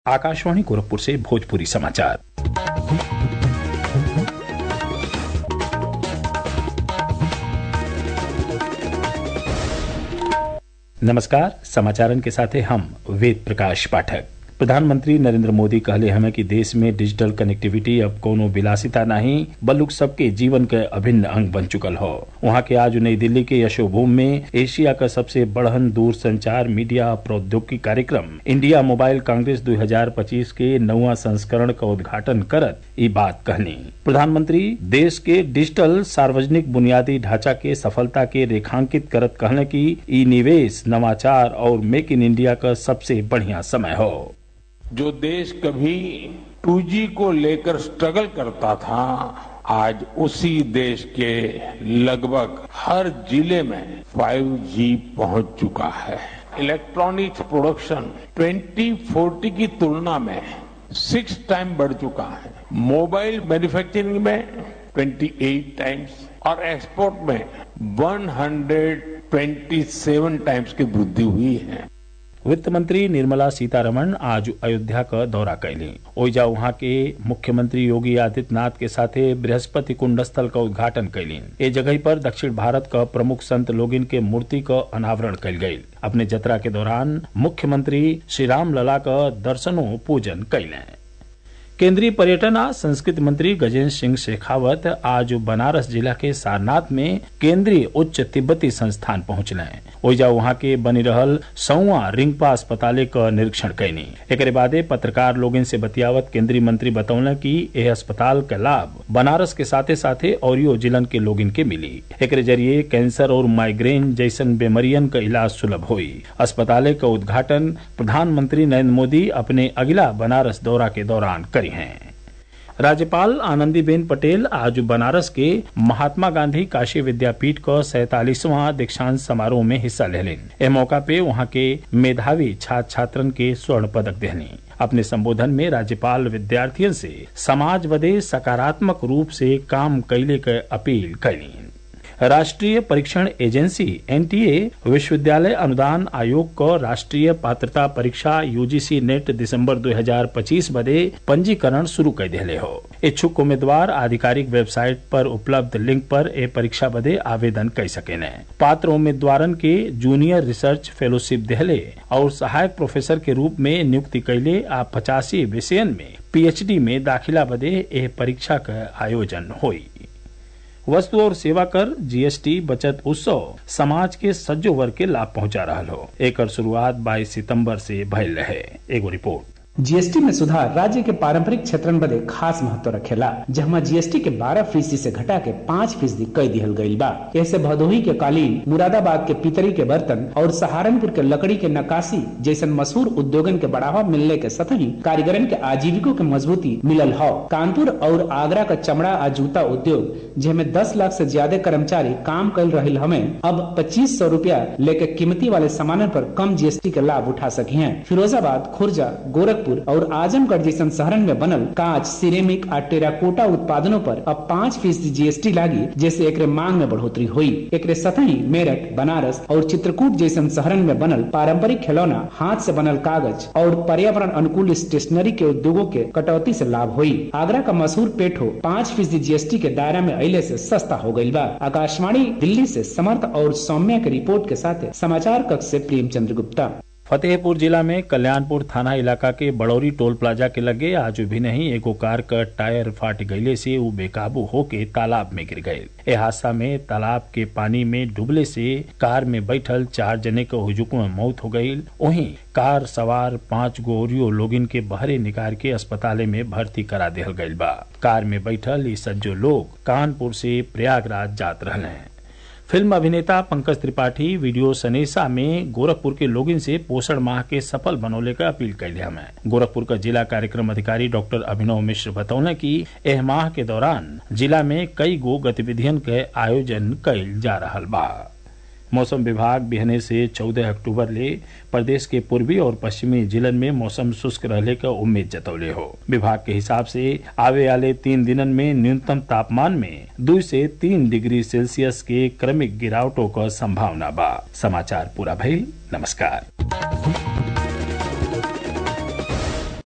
आकाशवाणी गोरखपुर से भोजपुरी समाचार नमस्कार समाचारन के साथे हम वेद प्रकाश पाठक प्रधानमंत्री नरेंद्र मोदी कहले हमें कि देश में डिजिटल कनेक्टिविटी अब कोनो विलासिता नहीं बल्कि सबके जीवन के अभिन्न अंग बन चुकल हो वहाँ के आज नई दिल्ली के यशोभूमि में एशिया का सबसे बड़हन दूर संचार मीडिया प्रौद्योगिकी कार्यक्रम इंडिया मोबाइल कांग्रेस 2025 के नौवा संस्करण का उद्घाटन करत ये बात कहनी प्रधानमंत्री देश के डिजिटल सार्वजनिक बुनियादी ढांचा के सफलता के रेखांकित करत कहने की ई निवेश नवाचार और मेक इन इंडिया का सबसे बढ़िया समय हो जो देश कभी 2G को लेकर स्ट्रगल करता था आज उसी देश के लगभग हर जिले में 5G पहुंच चुका है इलेक्ट्रॉनिक्स प्रोडक्शन 2040 की तुलना में सिक्स टाइम बढ़ चुका है मोबाइल मैन्युफैक्चरिंग में 28 टाइम्स और एक्सपोर्ट में 127 टाइम्स की वृद्धि हुई है वित्त मंत्री निर्मला सीतारमण आज अयोध्या का दौरा कैली ओइजा वहां के मुख्यमंत्री योगी आदित्यनाथ के साथे बृहस्पति कुंड स्थल का उद्घाटन कैली ए जगह पर दक्षिण भारत का प्रमुख संत लोगिन के मूर्ति का अनावरण कैल गयी अपने जतरा के दौरान मुख्यमंत्री श्री राम लला का दर्शनों पूजन कैले केंद्रीय पर्यटन आ संस्कृति मंत्री गजेंद्र सिंह शेखावत आज बनारस जिला के सारनाथ में केंद्रीय उच्च तिब्बती संस्थान पहुंचले ओइजा वहां के बनी रहल सौवा रिंगपा अस्पताले का निरीक्षण कैनी एक बादे पत्रकार लोगन से बतियावत केंद्रीय मंत्री बतौले कि यह अस्पताल का लाभ बनारस के साथे साथे औरियो जिलन के लोगन के मिली एक जरिए कैंसर और माइग्रेन जैसन बीमारियन का इलाज सुलभ हुई अस्पताले का उद्घाटन प्रधानमंत्री नरेंद्र मोदी अपने अगला बनारस दौरा के दौरान करी हैं राज्यपाल आनंदीबेन पटेल आज बनारस के महात्मा गांधी काशी विद्यापीठ का सैतालीसवां दीक्षांत समारोह में हिस्सा लेलिन ए मौका पे वहां के मेधावी छात्र छात्रन के स्वर्ण पदक देहनी अपने संबोधन में राज्यपाल विद्यार्थियों से समाज बदे सकारात्मक रूप से काम कैले के अपील कैली राष्ट्रीय परीक्षण एजेंसी एनटीए विश्वविद्यालय अनुदान आयोग को राष्ट्रीय पात्रता परीक्षा यूजीसी नेट दिसंबर 2025 बदे पंजीकरण शुरू कर दिले हो इच्छुक उम्मीदवार आधिकारिक वेबसाइट पर उपलब्ध लिंक पर ए परीक्षा बदे आवेदन कर सके पात्र उम्मीदवारन के जूनियर रिसर्च फेलोशिप दिहले और सहायक प्रोफेसर के रूप में नियुक्ति कैले आ पचासी विषयन में पीएचडी में दाखिला बदे एह परीक्षा का आयोजन हुई वस्तु और सेवा कर जीएसटी बचत उत्सव समाज के सज्जो वर्ग के लाभ पहुंचा रहा हो एक शुरुआत 22 सितंबर से भयल रहे एगो रिपोर्ट जीएसटी में सुधार राज्य के पारंपरिक क्षेत्रन बदे खास महत्व रखेला जहाँ जीएसटी के 12 फीसदी से घटा के 5 फीसदी कई दिहल गयी बा ऐसे भदोही के कालीन मुरादाबाद के पितरी के बर्तन और सहारनपुर के लकड़ी के नकाशी जैसन मशहूर उद्योगन के बढ़ावा मिलने के सतही कारीगरन के आजीविकों के मजबूती मिलल हो कानपुर और आगरा का चमड़ा आ जूता उद्योग जिसमें दस लाख से ज्यादा कर्मचारी काम कर रहे हमें अब पच्चीस सौ रूपया लेके कीमती वाले सामान पर कम जीएसटी के लाभ उठा सके हैं फिरोजाबाद खुर्जा गोरखपुर और आजमगढ़ जैसन शहरन में बनल कांच सिरेमिक और टेराकोटा उत्पादनों पर अब पाँच फीसदी जीएसटी लागी जैसे एक मांग में बढ़ोतरी हुई एक सतही मेरठ बनारस और चित्रकूट जैसन शहरन में बनल पारंपरिक खिलौना हाथ से बनल कागज और पर्यावरण अनुकूल स्टेशनरी के उद्योगों के कटौती से लाभ हुई आगरा का मशहूर पेठो पाँच फीसदी जीएसटी के दायरा में अले से सस्ता हो गयी बा आकाशवाणी दिल्ली से समर्थ और सौम्या की रिपोर्ट के साथ समाचार कक्ष से प्रेमचंद्र गुप्ता फतेहपुर जिला में कल्याणपुर थाना इलाका के बड़ौरी टोल प्लाजा के लगे आज भी नहीं एगो कार का टायर फाट गईले से वो बेकाबू होके तालाब में गिर गये ए हादसा में तालाब के पानी में डूबले से कार में बैठल चार जने के हुजुक में मौत हो गई वहीं कार सवार पांच गोरियो लोगिन के बहरे निकाल के अस्पताल में भर्ती करा दिहल गईल बा कार में बैठल ये सज्जो लोग कानपुर से प्रयागराज जात रहे फिल्म अभिनेता पंकज त्रिपाठी वीडियो सनेसा में गोरखपुर के लोगों से पोषण माह के सफल बनौले का अपील कर दिया मैं गोरखपुर का जिला कार्यक्रम अधिकारी डॉक्टर अभिनव मिश्र बतौने की एह माह के दौरान जिला में कई गो गतिविधियन के आयोजन कल जा रहा बा मौसम विभाग बिहने से 14 अक्टूबर ले प्रदेश के पूर्वी और पश्चिमी जिलन में मौसम शुष्क रहने का उम्मीद जतौले हो विभाग के हिसाब से आवे वाले तीन दिनन में न्यूनतम तापमान में दो से तीन डिग्री सेल्सियस के क्रमिक गिरावटों का संभावना बा समाचार पूरा भइल नमस्कार